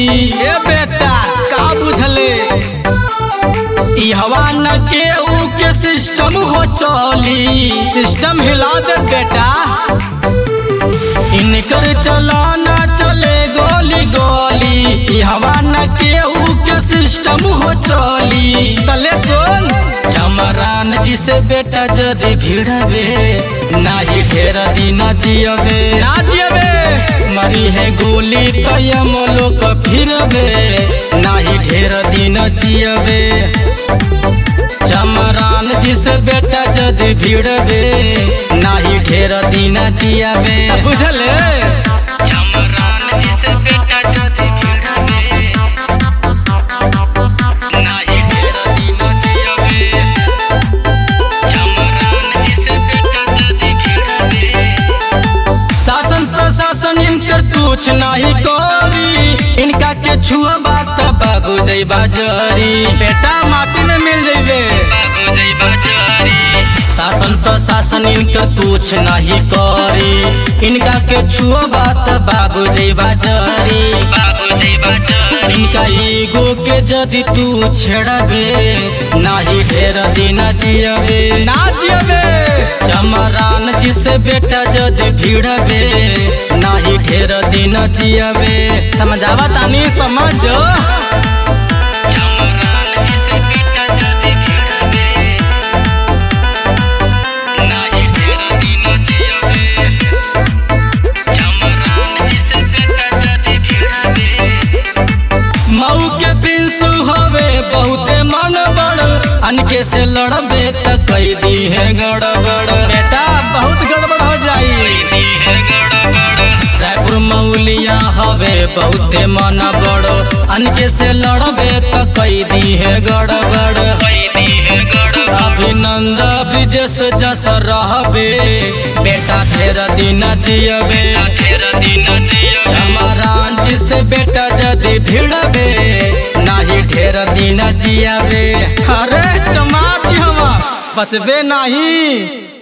ए बेटा का बुझले ई हवा न के ऊ के सिस्टम हो चली सिस्टम हिला दे बेटा इनकर चलाना चले गोली गोली ई हवा न के ऊ के सिस्टम हो चली तले सुन चमरान जी से बेटा जदि भिड़बे नाही ढेर दिन जियबे ना जियबे मरी है गोली तयम लोक फिरबे नाही ढेर दिन जियबे चमरान जी से बेटा जदि भिड़बे नाही ढेर दिन जियबे बुझले चमरान जी से बेटा जदि भिड़बे नाही ढेर दिन जियबे चमरान जी से बेटा जदि भिड़बे शासन प्रशासन इनकर कुछ नहीं करी इनका के छुआ बात बाबू जई बाजारी बेटा माटी में मिल जइबे बाबू जई बाजारी शासन प्रशासन इनका कुछ नहीं करी इनका के छुआ बात बाबू जई बाजारी बाबू जई बाजारी इनका ईगो के जदि तू छेड़बे नाही ढेर दिन जियबे ना जियबे चमरान जी से बेटा जदि भिड़बे नाही ढेर दिन जियबे समझावा तानी समझ चमरान जी से बेटा जदि भिड़बे नाही ढेर दिन जियबे चमरान जी से बेटा जदि भिड़बे मऊ के पिंसु हवे बहुते मन बड़ अनके से लड़बे त कई दी है गड़बड़ बेटा बहुत गड़बड़ हो जाई रायपुर मौलिया हवे बहुते मन बड़ अनके से लड़बे त कई दी है गड़बड़ अभिनंद विजस जस रहबे बेटा ढेर दिन जियबे ढेर दिन जियबे चमरान जी से बेटा जदि भिड़बे नाही ढेर दिन जियबे अरे चमार जी हवा बचबे नहीं